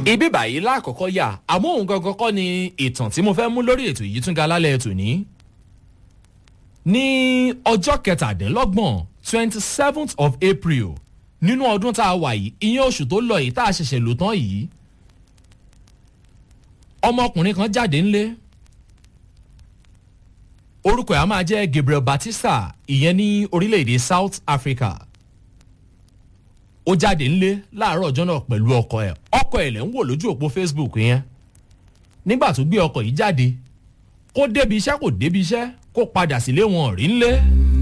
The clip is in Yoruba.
ibi báyìí lákọ̀ọ́kọ́ yà àmọ́ òun gangan kọ́ ni ìtàn tí mo fẹ́ mú lórí ètò yìí tún ga lálẹ́ ètò ní. ní ọjọ́ kẹtàdínlọ́gbọ̀n twenty seventh of april nínú ọdún tá a wà yìí ìyẹn oṣù tó lọ yìí tá a ṣẹ̀ṣẹ̀ lò tán yìí ọmọkùnrin kan jáde ńlé orúkọ ẹ̀ á máa jẹ́ gabriel batista ìyẹn ní orílẹ̀-èdè south africa ó jáde ńlé láàárọ̀ ọjọ́ náà pẹ̀lú ọkọ ẹ̀ ọkọ ẹ̀ lẹ́ ń wò lójú òpó facebook yẹn nígbà tó gbé ọkọ̀ yìí jáde kó débi iṣẹ́ kò débi iṣẹ́ kó padà sílé wọn rí ńlé.